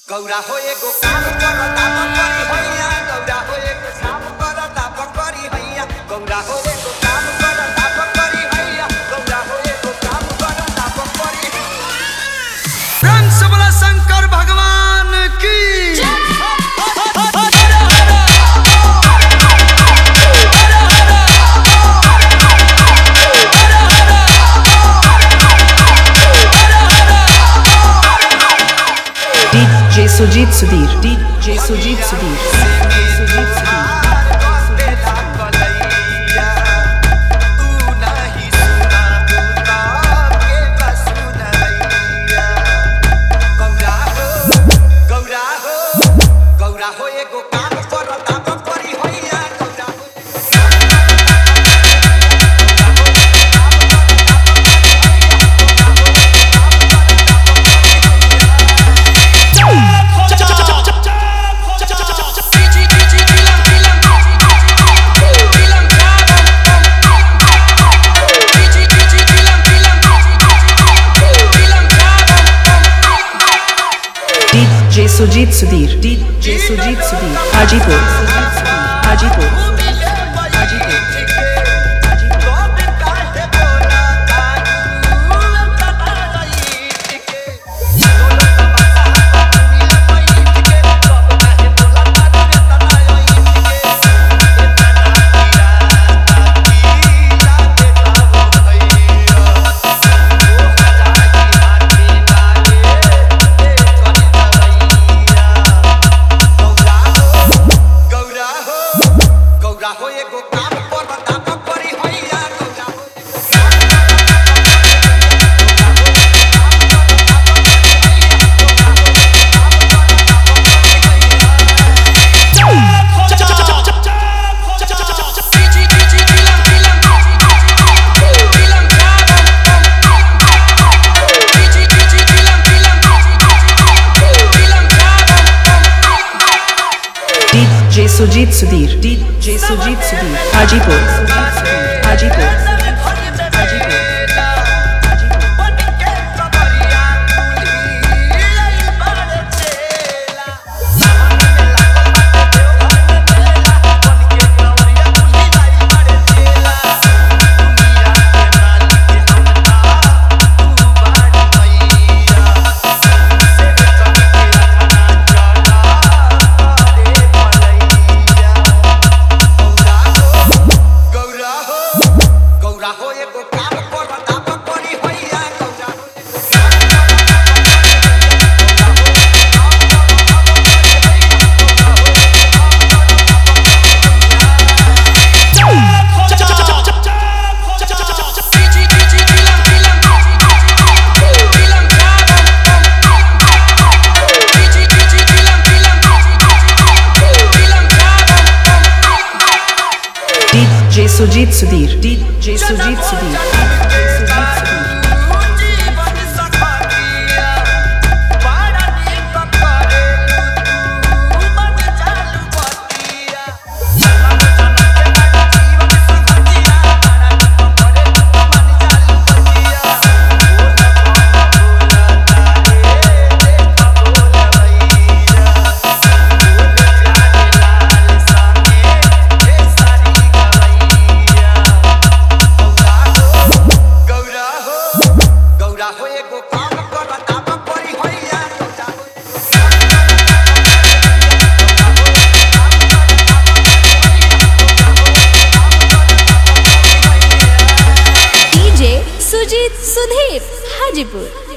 गौरा हो एगो काम करता बकरी हैया गौरा हो एगो काम करता बकरी हैया गौरा हो एगो काम करता बकरी हैया गौरा हो एगो काम करता बकरी प्रेम से बोला शंकर भगवान की DJ Sujit Sudhir DJ Sujit Sudhir Sujit Sudhir बेला कलैया तू नहीं सुना दूता के बसुनैया गौरा हो गौरा हो गौरा हो एगो काम करता बकरी हैया गौरा हो DJ Sujit Sudhir DJ Sujit Sudhir Hajipur Hajipur Hajipur Gaura हो गौरा हो एगो काम करता बकरी हैया गौरा हो DJ Sujit Sudhir DJ Sujit Sudhir Hajipur Hajipur Hajipur Gaura हो गौरा हो एगो काम करता बकरी हैया गौरा हो DJ Sujit Sudhir DJ Sujit Sudhir Sujit Sudhir जीवन सखरिया बड़ा नीक करे तू मन चालू बतिया जन्म जन्म के बड़ा जीवन सखरिया बड़ा नीक करे तू मन चालू बतिया ओ बोला तारे देख बोला भैया बोल प्यारे लाल संगे हे सारी गवैया गौरा हो गौरा हो एगो काम करता बकरी हैया गौरा हो DJ Sujit Sudhir Hajipur